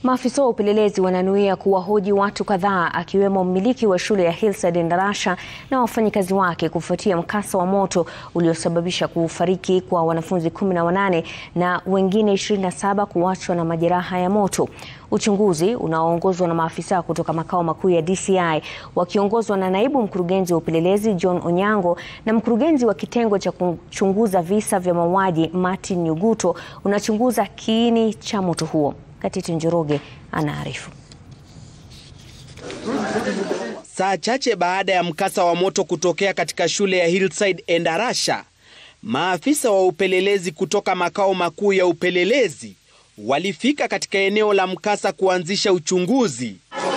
Maafisa wa upelelezi wananuia kuwahoji watu kadhaa akiwemo mmiliki wa shule ya Hillside Endarasha na wafanyikazi wake kufuatia mkasa wa moto uliosababisha kufariki kwa wanafunzi kumi na wanane na wengine 27 kuachwa na majeraha ya moto. Uchunguzi unaoongozwa na maafisa kutoka makao makuu ya DCI wakiongozwa na naibu mkurugenzi wa upelelezi John Onyango na mkurugenzi wa kitengo cha kuchunguza visa vya mauaji Martin Nyuguto unachunguza kiini cha moto huo. Katiti Njoroge anaarifu. Saa chache baada ya mkasa wa moto kutokea katika shule ya Hillside Endarasha, maafisa wa upelelezi kutoka makao makuu ya upelelezi walifika katika eneo la mkasa kuanzisha uchunguzi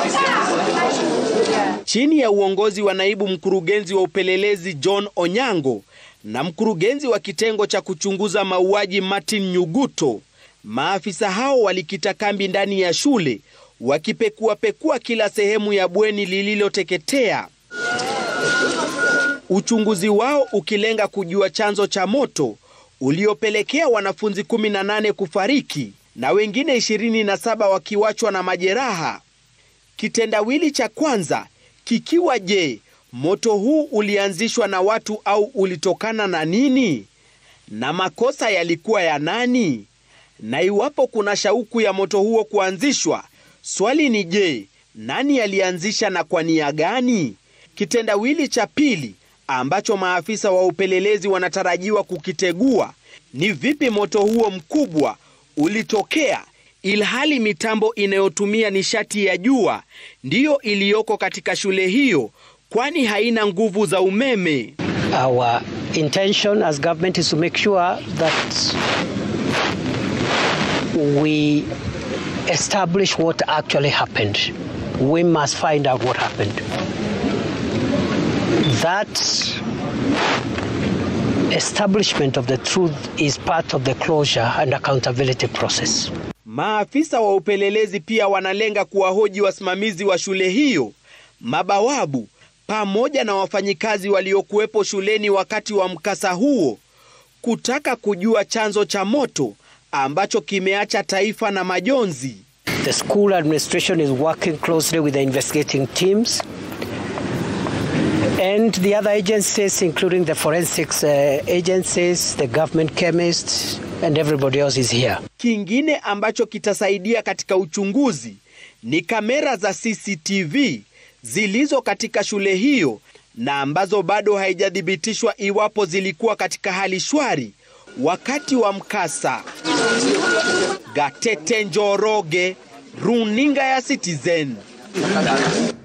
chini ya uongozi wa naibu mkurugenzi wa upelelezi John Onyango na mkurugenzi wa kitengo cha kuchunguza mauaji Martin Nyuguto. Maafisa hao walikita kambi ndani ya shule wakipekuapekua kila sehemu ya bweni lililoteketea, uchunguzi wao ukilenga kujua chanzo cha moto uliopelekea wanafunzi 18 kufariki na wengine 27 wakiwachwa na majeraha. Kitendawili cha kwanza kikiwa je, moto huu ulianzishwa na watu au ulitokana na nini? Na makosa yalikuwa ya nani? Na iwapo kuna shauku ya moto huo kuanzishwa, swali ni je, nani alianzisha na kwa nia gani? Kitendawili cha pili ambacho maafisa wa upelelezi wanatarajiwa kukitegua ni vipi moto huo mkubwa ulitokea ilhali mitambo inayotumia nishati ya jua ndiyo iliyoko katika shule hiyo, kwani haina nguvu za umeme. Our intention as government is to make sure that we establish what actually happened. We must find out what happened. That establishment of the truth is part of the closure and accountability process. Maafisa wa upelelezi pia wanalenga kuwahoji wasimamizi wa shule hiyo, mabawabu pamoja na wafanyikazi waliokuwepo shuleni wakati wa mkasa huo, kutaka kujua chanzo cha moto ambacho kimeacha taifa na majonzi. The school administration is working closely with the investigating teams and the other agencies including the forensics uh, agencies, the government chemists and everybody else is here. Kingine ambacho kitasaidia katika uchunguzi ni kamera za CCTV zilizo katika shule hiyo na ambazo bado haijathibitishwa iwapo zilikuwa katika hali shwari wakati wa mkasa. Gatete Njoroge, Runinga ya Citizen.